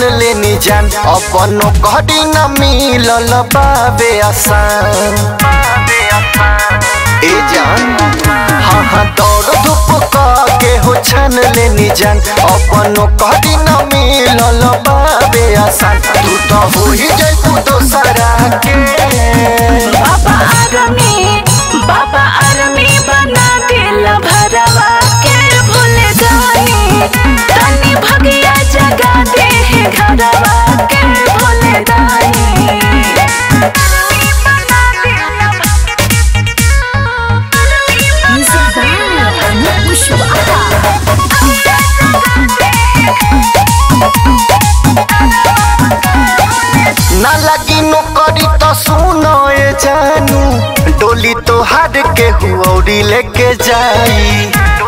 लेनी जान अपनो घड़ी न मिलल बाबे आसान ए जान हाँ हाँ दौड़ धूप के हो छान लेनी जान अपनो घड़ी न मिलल बाबे आसान तू तो हो ही जाए तू दोसरा के बाबा आरमी बाबा आरमी बना दिल भरवा के भूल गई तनी भगिया जगा दे है घरवा के भूल गई ना लगी नौकरी तो सुनो ये जानू डोली तो हार के हुऔरी लेके जाई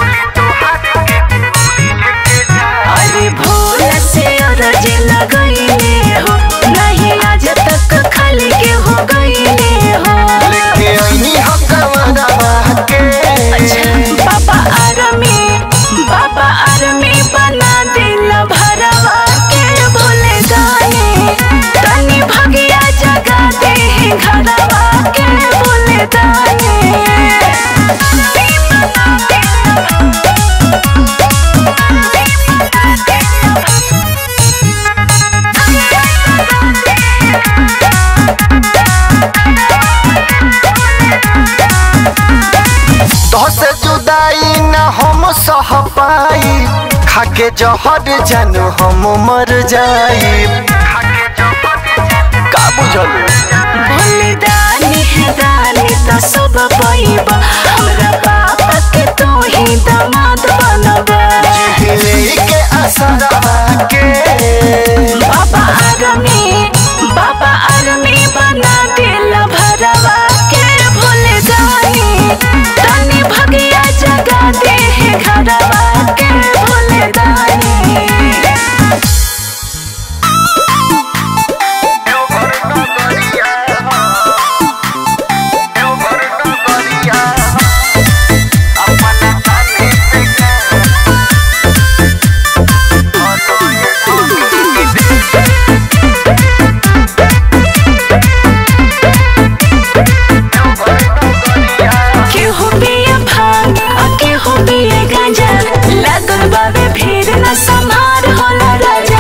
अरे भोला से अरज लगैले हो नहीं आज तक खाली के हो गईले हो लेके आईनी हकमरा के बाबा आरमी बाबा आरमी बना दिल भरवा के भूल गए तनी भगिया जगा दे है घरवा के भूल तो से जुदाई न हम सह पाई खाके जहर जानू हम मर जाई का बुझल दानी है दानी तो सब पैबा हमरा पापा के तू ही दामाद बनबा हिले के असरा के बाबा आरमी बाबा आरमी बना दिल भरवा के भूल गई तनी भगिया जगा दे है घरवा के भूल गई केहू पिए भांग आ केहू पिए गांजा लागल बाबे भीड़ न समार होला राजा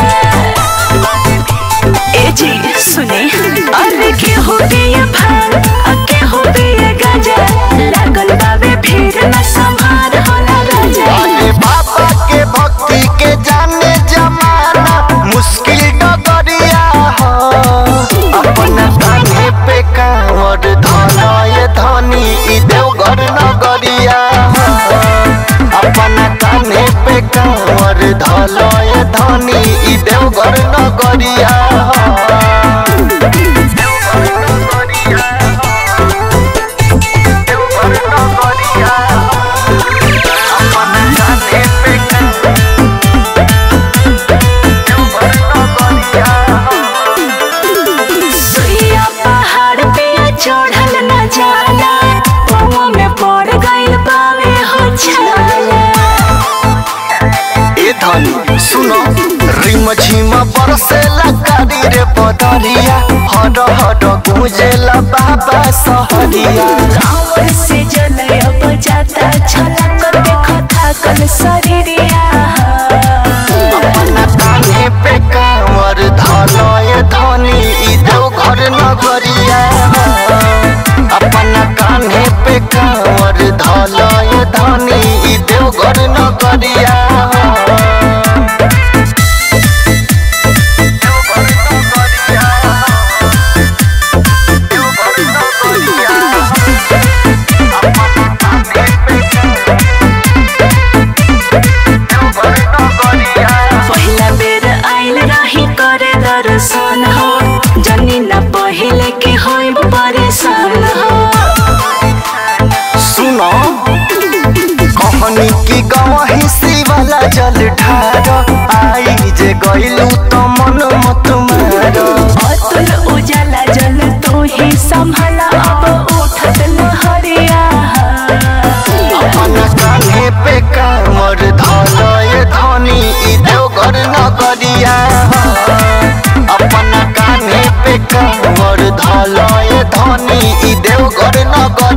ए जी सुने अरे केहू पिए भांग आ केहू पिए गांजा लागल बाबे भीड़ न समार होला राजा अरे बाबा के भक्ति के जाने जमाना मुश्किल डगरिया हो अपना कान्हे पे कांवर धनय धनी ई देवघर नगरिया हो अपना कान्हे पे कांवर धलय धनी ई देवघर नगरिया हो देवघर नगरिया अपना कान्हे पे कांवर देवघर नगरिया सुइया पहाड़ पे चढ़ल न जाला पौवा में पड़ गइल बावे हो छाला ए धनी सुनो रिम झिम बरसेला कारी रे बदरिया हर हर गुंजेला बाबा सहरिया कांवर से जलय बजाता छलक देखो थाकल शरीरिया अपना कान्हे पे कांवर धलय धनी ई देवघर नगरिया अपना कान्हे पे कांवर धलय धनी ई देवघर नगरिया पहिला बेर आइल रही करे दर्शन हो जनी न पहिले के होई परेशान हो सुनो कहनी की गवही शिवाला जल ठार आई जे गइलू त मन मत मार अतुल उजाला जल तू ही संभाला अब उठत लहरिया अपन कान्हे पे कामर धलय धनी ई देवघर नगरिया धनी ई देवघर नगर